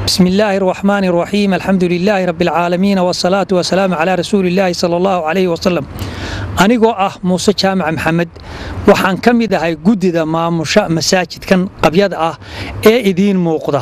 بسم الله الرحمن الرحيم الحمد لله رب العالمين والصلاة والسلام على رسول الله صلى الله عليه وسلم anigoo ah muuse jaamac maxamed waxaan ka mid ahay guddida maamusha masaajidkan qabyada ah ee idiin muuqda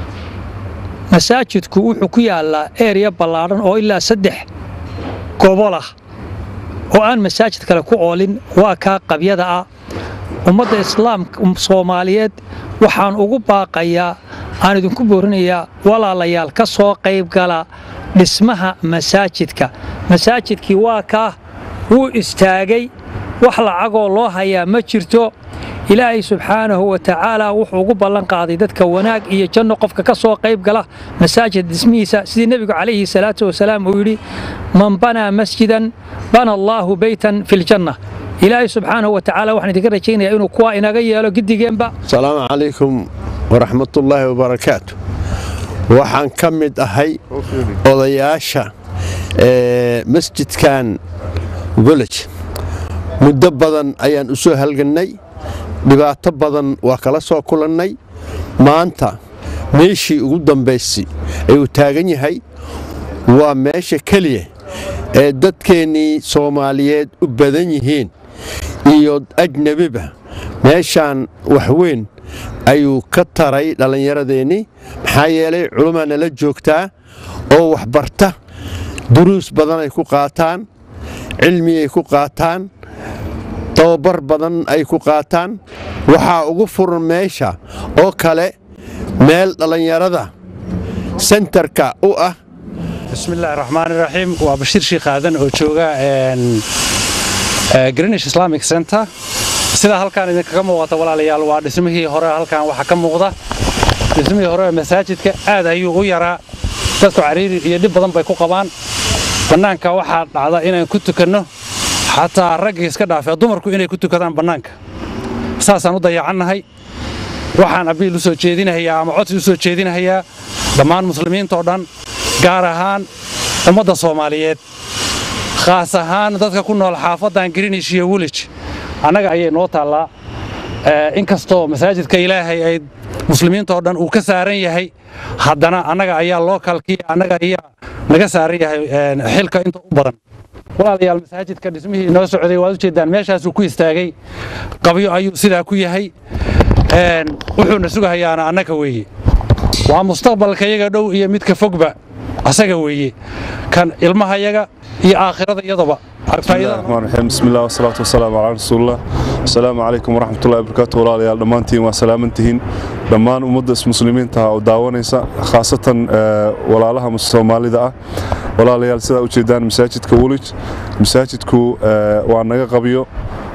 masaajidku wuxuu ku yaalaa ereya ballaadhan oo ilaa saddex gobol ah oo aan masaajid kale ku oolin waa kaa qabyada ah ummadda islaamka soomaaliyeed waxaan ugu baaqayaa aan idinku boorinayaa walaalayaal ka soo qaybgala dhismaha masaajidka masaajidkii waa kaa wuu istaagay wax lacagoo loo hayaa ma jirto ilaahay subxaanahu wa tacaala wuxuu ugu ballan qaaday dadka wanaag iyo janno qofka ka soo qayb gala masaajid dhismihiisa sidii nebigu calayhi salaatu wasalaam uu yidhi man banaa masjidan bana allaahu beytan fi ljanna ilaahay subxaanahu wa tacaala waxaan idinka rajaynayaa inuu kuwa inaga yeelo gidigeenba asalaamu calaykum waraxmatullaahi wabarakaatu waxaan ka mid ahay odayaasha masjidkan golej muddo badan ayaan u soo halgannay dhibaato badan waa kala soo kulannay maanta meeshii ugu dambaysay ayuu taagan yahay waa meesha keliya ee dadkeennii soomaaliyeed u badan yihiin iyo ajnebiba meeshaan waxweyn ayuu ka taray dhallinyaradeennii maxaa yeelay culumaa nala joogtaa oo waxbarta duruus badan ay ku qaataan cilmiyay ku qaataan tababar badan ay ku qaataan waxaa ugu furan meesha oo kale meel dhallinyarada sentarka u ah bismillahi raxmaan iraxiim waa bashiir shiikh aadan oo jooga greenwish islamic center sidaa halkaan idinkaga muuqata walaalayaal waa dhismihii hore halkaan waxaa ka muuqda dhismihii hore masaajidka aad ayuu u yaraa dadku cariiri iyo dhib badan bay ku qabaan bannaanka waxaa dhacda inaan ku tukanno xataa raggii iska dhaafee dumarku inay ku tukadaan bannaanka saasaan u dayacannahay waxaan abiil u soo jeedinahayaa ama codsi u soo jeedinahayaa dhammaan muslimiintao dhan gaar ahaan ummadda soomaaliyeed khaas ahaan dadka ku nool xaafaddan grinish iyo wilij annaga ayay noo taallaa inkastoo masaajidka ilaahay ay muslimiintao dhan uu ka saaran yahay haddana annaga ayaa lookalkii annaga ayaa naga saaran yahay xilka inta u badan walaalayaal masaajidka dhismihii noo socday waad u jeeddaan meeshaasuu ku istaagay qabyo ayuu sidaa ku yahay wuxuuna sugahayaana annaga weeye waa mustaqbalkayaga dhow iyo midka fogba asaga weeye kan ilmahayaga iyo aakhirada iyadaba bismillahi bismi illah wasalaatu wasalaamu calaa rasuulillah asalaamu calaykum waraxmatullahi wabarakaatu walaalayaal dhammaantiin waa salaamantihiin dhammaan ummadda muslimiinta oo daawanaysa khaasatan walaalaha soomaalida ah walaalayaal sidaa u jeedaan masaajidka welij masaajidku waa naga qabyo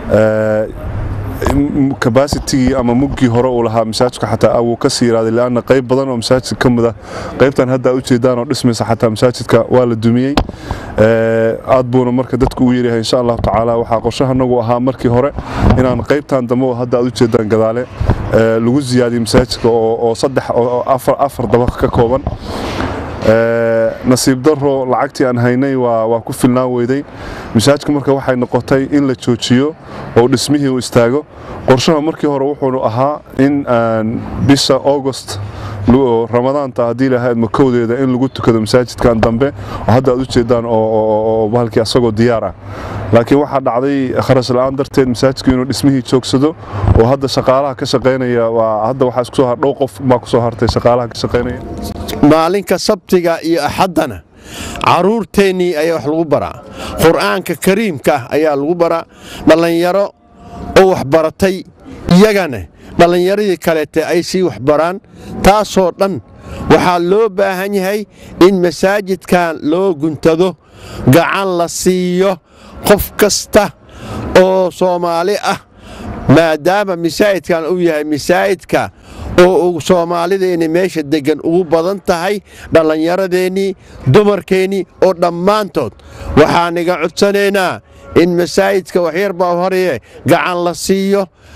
kabasitigii ama muggii hore uu lahaa masaajidku xataa wuu ka sii yiraaday leanna qayb badan oo masaajidka ka mid ah qaybtan hadda u jeedaan oo dhismaysa xataa masaajidka waa la dumiyey aad buuna marka dadku u yeeryahay insha allahu tacaala waxaa qorshahanagu ahaa markii hore inaan qaybtan dambe oo hadda aad u jeedaan gadaale lagu ziyaadiyo masaajidka oo saddex oo afar dabaq ka kooban nasiib daro lacagtii aan haynay waa ku filnaan weyday masaajidka marka waxay noqotay in la joojiyo oo dhismihii uu istaago qorshaha markii hore wuxuunu ahaa in bisha augost ramadaanta haddii lahayd makowdeeda in lagu tukado masaajidkan dambe oo hadda aad u jeedaan oo bahalkii asagoo diyaar ah laakiin waxaa dhacday kharash la'aan darteed masaajidku inuu dhismihii joogsado oo hadda shaqaalaha ka shaqaynaya waa hadda waxaa isku soo har dhow qof baa ku soo hartay shaqaalaha ka shaqaynaya maalinka sabtiga iyo axaddana carruurteennii ayaa wax lagu baraa qur'aanka kariimka ah ayaa lagu baraa dhallinyaro oo waxbaratay iyagana dhallinyaradii kaleete ay sii waxbaraan taasoo dhan waxaa loo baahan yahay in masaajidkan loo guntado gacan la siiyo qof kasta oo soomaali ah maadaama masaajidkan uu yahay masaajidka oo soomaalideenni meesha deggan ugu badan tahay dhallinyaradeennii dumarkeennii oo dhammaantood waxaan iga codsanaynaa in masaajidka waxyar baa horeye gacan la siiyo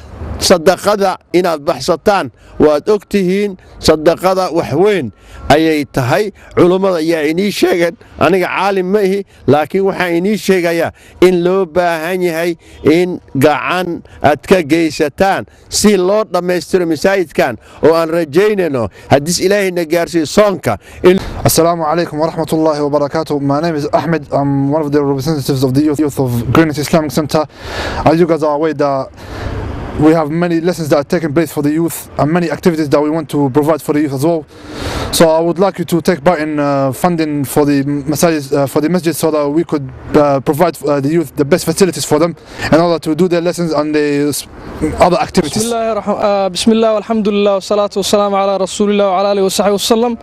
sadaqada inaad baxsataan waad og tihiin sadaqada wax weyn ayay tahay culummada ayaa inii sheegeen aniga caalim ma ihi laakiin waxaan inii sheegayaa in loo baahan yahay in gacan aad ka geysataan si loo dhammaystiro masaajidkan oo aan rajaynayno haddiis ilaahayna gaarsiiyo soonka in Assalamu alaikum wa rahmatullahi wa barakatuh. My name is Ahmed. I'm one of the representatives of the youth, youth of Greenwich Islamic Center. As you guys are aware that we have many lessons that are taking place for the youth and many activities that we want to provide for the youth as well. So I would like you to take part in uh, funding for the masajid, uh, for the masjid so that we could uh, provide uh, the youth the best facilities for them in order to do their lessons and the s- other بسم activities. الله الرحمن آه بسم الله والحمد لله والصلاة والسلام على رسول الله وعلى آله وصحبه وسلم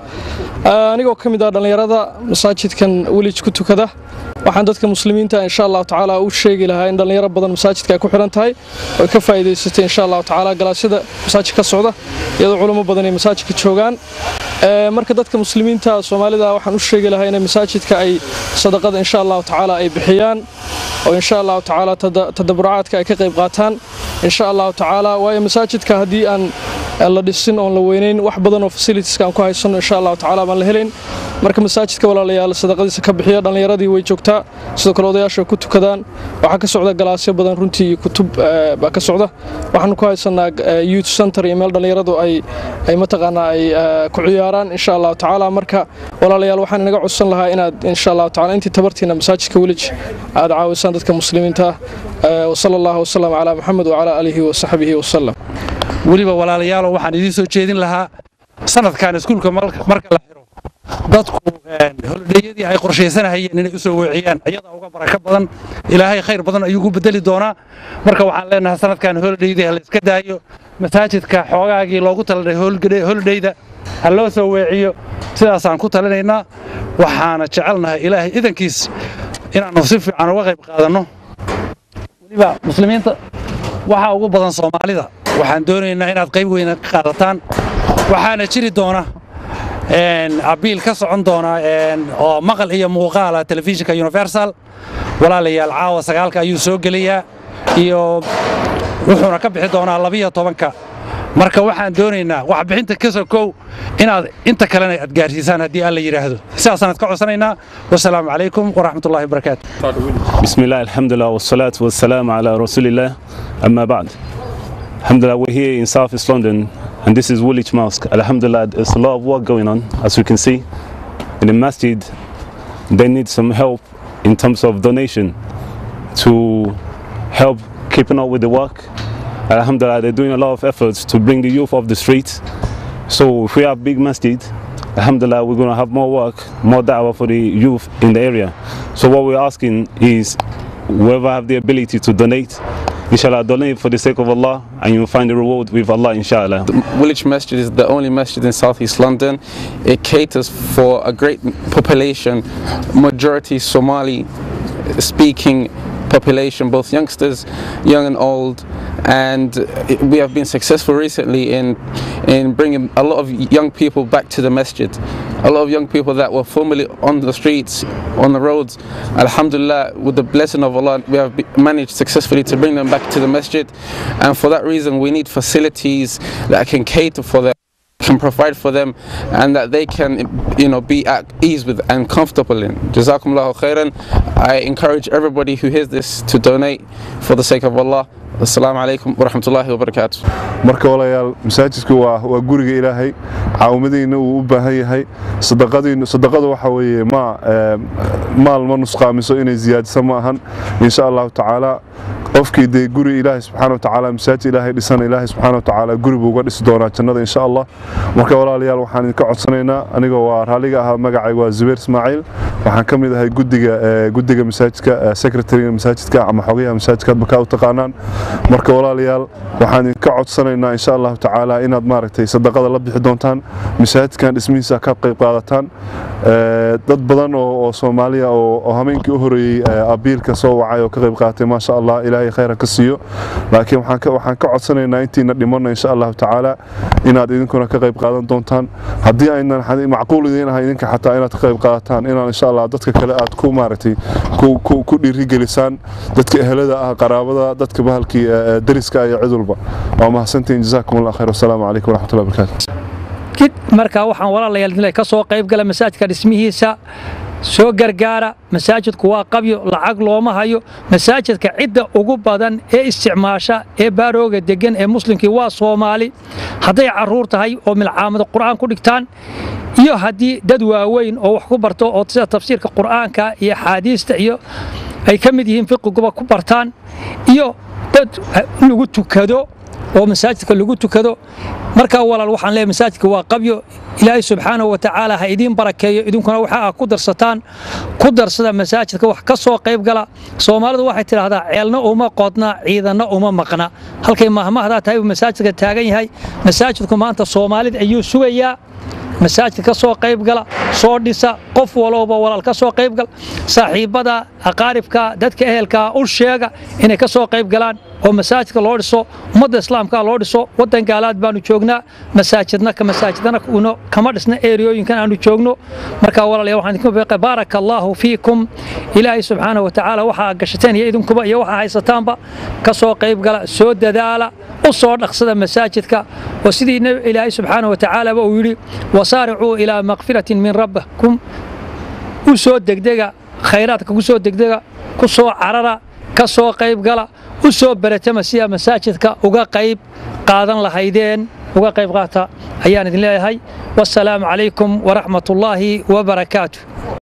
آه anigoo ka mid ah dhalinyarada masaajidkan welij ku tukada waxaan dadka muslimiinta insha allahu tacaala u sheegi lahaa in dhalinyaro badan masaajidka ay ku xiran tahay oo ay ka faa'iidaysatay insha allahu tacaala galaasyada masaajidka ka socda iyadoo culamo badan ay masaajidka joogaan Ee, marka dadka muslimiinta soomaalida waxaan u sheegi lahaa inay masaajidka ay sadaqada insha allahu tacaala ay bixiyaan oo insha allahu tacaala tada- tadabburacaadka ay ka qayb qaataan insha allahu tacaala waayo masaajidka haddii aan aan la dhisin oon la weynayn wax badan oo fasilitieska aan ku haysano insha allahu tacaala baan la helayn marka masaajidka walaalayaal sadaqadiisa ka bixiya dhallinyaradii way joogtaa sidoo kale odayaasha way ku tukadaan waxaa ka socda galaasyo badan runtii iyo kutub eh, baa ka socda waxaanu ku haysanaa eh, youth center iyo meel dhallinyaradu ay ay mataqaanaa ay eh, ku ciyaaraan insha allahu tacaala marka walaalayaal waxaan inaga codsan lahaa inaad insha allahu tacaala intii tabartiina masaajidka welij aad caawisaan dadka muslimiinta ah Eh, wasala allahu wasalam calaa maxamed wacalaa aalihi wasaxbihi wasalam weliba walaalayaalo waxaan idiin soo jeedin lahaa sanadkan iskuulka marka marka la xiro dadku een, holidheeyadii ay qorshaysanahayeen inay u soo weeciyaan iyadaa uga barako badan ilaahay khayr badan ayuu ku bedeli doonaa marka waxaan leenahay sanadkan holidheydii ha la iska daayo masaajidka xoogaagii loogu talagalay holgade- holidheyda ha loo soo weeciyo sidaasaan ku talinaynaa waxaana jecelnahay ilaahay idankiis inaannu si fiican uga qayb qaadanno weliba muslimiinta waxaa ugu badan soomaalida waxaan doonaynaa inaad qayb weyna ka qaadataan waxaana jiri doona een, abiil ka socon doona een, oo maqal iyo muuqaala telefishinka universal walaalayaal caawa sagaalka ayuu soo gelayaa iyo wuxuuna ka bixi doonaa labiyo tobanka marka waxaan doonaynaa waxbixinta ka sokow inaad inta kalena aad gaarsiisaan haddii alla yidhaahdo sidaasaan ka codsanaynaa wasalaamu calaykum waraxmatullahi wabarakaatu بسم الله الحمد لله والصلاة والسلام على رسول الله أما بعد Alhamdulillah we're here in South East London and this is Woolwich Mosque Alhamdulillah there's a lot of work going on as we can see in the masjid they need some help in terms of donation to help keeping up with the work Alhamdulillah they're doing a lot of efforts to bring the youth off the streets so if we have big masjid Alhamdulillah, we're going to have more work, more da'wah for the youth in the area. So what we're asking is, whoever have the ability to donate, inshallah, donate for the sake of Allah, and you'll find the reward with Allah, inshallah. Woolwich Masjid is the only masjid in southeast London. It caters for a great population, majority Somali speaking population, both youngsters, young and old. And it- we have been successful recently in, in bringing a lot of young people back to the masjid. A lot of young people that were formerly on the streets, on the roads. Alhamdulillah, with the blessing of Allah, we have be- managed successfully to bring them back to the masjid. And for that reason, we need facilities that can cater for them can provide for them and that they can you know be at ease with and comfortable in jazakumullahu khairan i encourage everybody who hears this to donate for the sake of allah assalamu alaikum wa rahmatullahi wa barakatuh marka walaalayaal masaajidku waa waa guriga ilaahay caawimadiina uu u baahan yahay sadaqadiinu sadaqada waxa weeye ma ee, maal ma nusqaamiso inay ziyaadiso ma ahan insha allahu tacaala qofkii dee guri ilaahay subxaana watacaala masaajid ilaahay dhisana ilaahay subxaana watacaala guri buu uga dhisi doonaa jannada insha allah marka walaalayaal waxaan idinka codsanaynaa anigoo waa raaliga ahaa magacayga waa zubeer ismaaciil waxaan ka mid ahay guddiga ee, guddiga masaajidka ee, secretary masaajidka ama xogayaha masaajidka hadba kaa u taqaanaan marka walaalayaal waxaan idinka codsanaynaa insha allahu tacaala inaad maaragtay sadaqada la bixi doontaan masaajidkan dhismihiisa ka qayb qaadataan Ee, dad badan oo oo soomaaliya oo oo hameenkii u horeeyey ee, abiilka soo wacay oo ka qayb qaatay maasha allah ilaahay khayran ka siiyo laakiin waxaan ka waxaan ka codsanaynaa intiina dhimanna insha allahu tacaala inaad idinkuna ka qayb qaadan doontaan haddii aynan xadi- macquul idiin ahay idinka xataa inaad ka qayb qaadataan inaan insha allah dadka kale aad ku maaragtay ku- ku ku dhiirigelisaan dadka ehelada ah qaraabada dadka bahalkii eh, eh, deriska iyo cid walba waa mahadsantihiin jazaakum allah khayr wasalaamu calaykum waraxmatullahi wabarakaatu kid markaa waxaan walaalayaal inay ka soo qayb gala masaajidka dhismihiisa soo gargaara masaajidku waa qabyo lacag looma hayo masaajidka cidda ugu badan ee isticmaasha ee baarooga degan ee muslimkii waa soomaali hadday caruur tahay oo milcaamada qur'aan ku dhigtaan iyo haddii dad waaweyn oo wax ku barto oo sida tafsiirka qur'aanka iyo axaadiista iyo ay ka mid yihiin fiqiguba ku bartaan iyo dad lagu tukado oo masaajidka lagu tukado markaa walaal waxaan leeyahay masaajidka waa qabyo ilaahay subxaanahu wa tacaala ha idiin barakeeyo idinkuna waxa aad ku darsataan ku darsada masaajidka wax ka soo qayb gala soomaalidu waxay tidhaahdaa ceelna uma qodna ciidanna uma maqna halkay mahmahdaa tahay uu masaajidka taagan yahay masaajidku maanta soomaalida ayuu sugayaa masaajid ka soo qayb gala soo dhisa qof walowba walaal ka soo qayb gal saaxiibbada aqaaribka dadka ehelka u sheega inay ka soo qayb galaan oo masaajidka loo dhiso ummadda islaamka loo dhiso waddan gaalaad baanu joognaa masaajidna ka masaajidana uno kama dhisna eriyooyinkan aanu joogno marka walaalayaal waxaan idinku beeqay baaraka allaahu fiikum ilaahay subxaanahu wa tacaala waxaa gashateen iyo idinkuba iyo waxaa haysataanba ka soo qayb gala soo dadaala u soo dhaqsada masaajidka oo sidii nabi ilaahay subxaanahu wa tacaalaba uu yidhi wasaaricuu ilaa makfiratin min rabbikum u soo degdega khayraadka ku soo degdega ku soo carara ka soo qayb gala u soo baratama sidaa masaajidka uga qayb qaadan lahaydeen uga qayb qaata ayaan idin leeyahay wassalaamu calaykum waraxmatullaahi wabarakaatu